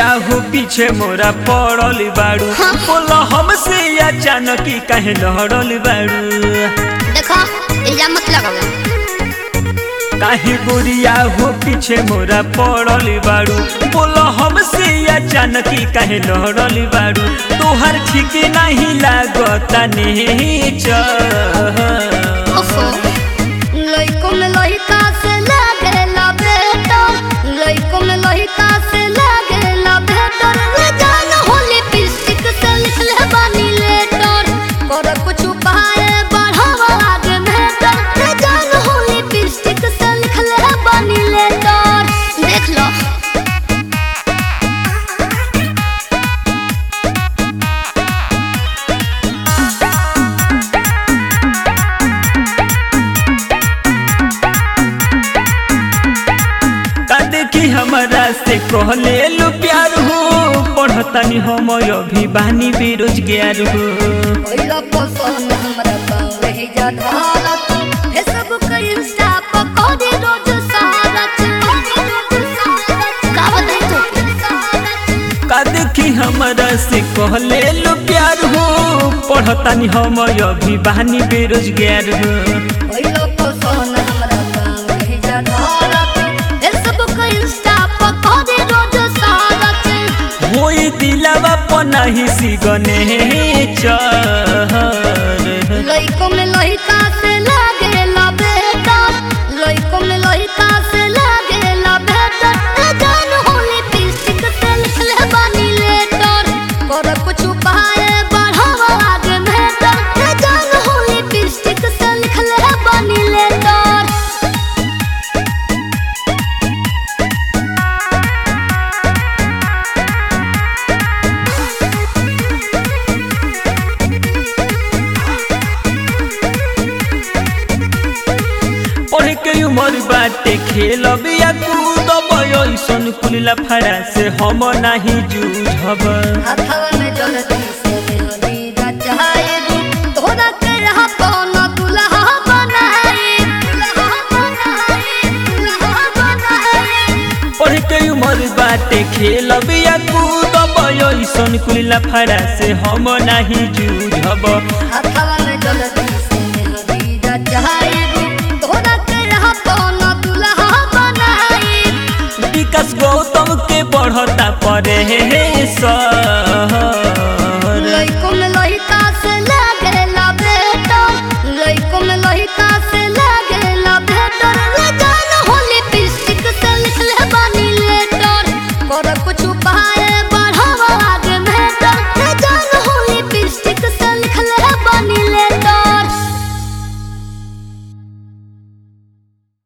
गोरिया हो पीछे मोरा पड़ल बाड़ू बोला हमसे अचानक ही काहे लहड़ल बाड़ू देखो इल्जाम मत लगाओ काहे गोरिया हो पीछे मोरा पड़ल बाड़ू बोला हमसे अचानक ही काहे लहड़ल बाड़ू तोहर ठीक नहीं लागता नेचर ओफो लइको में लइका से लागेला बेटा लइको में लइका से लागेला बेटा ले जान होली पिस्टिक से लिखले बानी लेटर कर कुछ उपाय बढ़ावा आगे बेटा ले जान होली पिस्टिक से लिखले बानी लेटर देख लो का देखी हमरा से कहले लो प्यार हो पढ़तानी हम अभी बानी बेरोजगार हो ओइला पसंद हमरा पावे ही जा धारत फेसबुक इंस्टा पर कोदी रोज सारत का बताई तो का देखी हमरा से कहले लो प्यार हो पढ़तानी हम अभी बानी बेरोजगार हो ओइला पसंद हमरा पावे ही जा धारत फेसबुक इंस्टा पर कोदी रोज सारत होई दिलवा पनाही सिगने चर लइको में लइका से लागेला बेटा लइको में लइका से लागेला बेटा ए जान होली पिस्टिक से लिखले बानी लेटर कर कुछ उपाय बढ़ावा आगे बेटा ए जान होली पिस्टिक से लिखले बानी लेटर पढ़ के उमर बाटे खेल बिया कूद ऐसन कुलिला फड़ा से हम नाही जूझब हाथवा में जल्दी से मेहंदी रचाए दू तोरा के रहा पौना दुल्हा बनाए दुल्हा बनाए दुल्हा बनाए पढ़ के उमर बाटे खेल बिया कूद ऐसन कुलिला फड़ा से हम नाही जूझब हाथवा में जल्दी से मेहंदी रचाए दू तोरा के रहा पौना दुल्हा बनाए विकास गौतम के बढ़ता परे सर